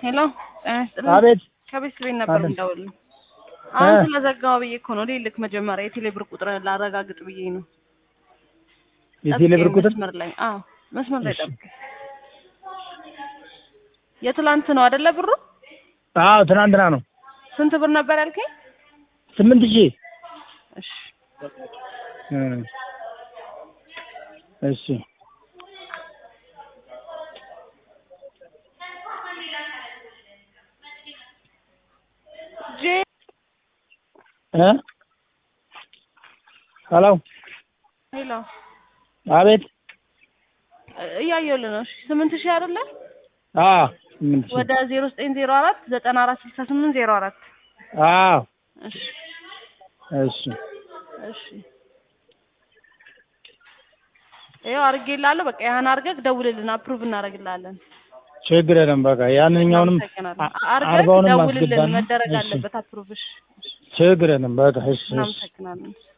ሄሎ ጤና ይስጥልኝ። አቤት ከቤት ቤት ነበር አለን። የምደውልልህ። አሁን እ ስለዘጋው ብዬ እኮ ነው ልልክ መጀመሪያ የቴሌ ብር ቁጥር ላረጋግጥ ብዬ ነው። የቴሌ ብር ጠብቀኝ ቁጥር መስመር ላይ አዎ፣ መስመር ላይ እሺ። ጠብቀኝ። የትላንት ነው አይደለ ብሩ? አዎ ትናንትና ነው ስንት ብር ነበር ያልከኝ? ስምንት ሺህ እሺ እ እሺ ጄ እ ሄሎ ሄሎ አቤት እያየሁልህ ነው። እሺ ስምንት ሺህ አይደለ? አዎ ስምንት ሺህ ወደ ዜሮ ዘጠኝ ዜሮ አራት ዘጠና አራት ስልሳ ስምንት ዜሮ አራት አዎ እሺ እሺ እሺ ይኸው አድርጌልሃለሁ። በቃ ያን አድርገህ ደውልልን፣ አፕሩቭ እናደርግልሃለን። ችግር የለም በቃ ያንኛውንም እናመሰግናለን። አ- አድርገህ አርባውንም ደውልልን፣ አስገባና መደረግ እሺ አለበት አፕሩቭ። እሺ ችግር የለም በቃ እሺ እሺ እናመሰግናለን።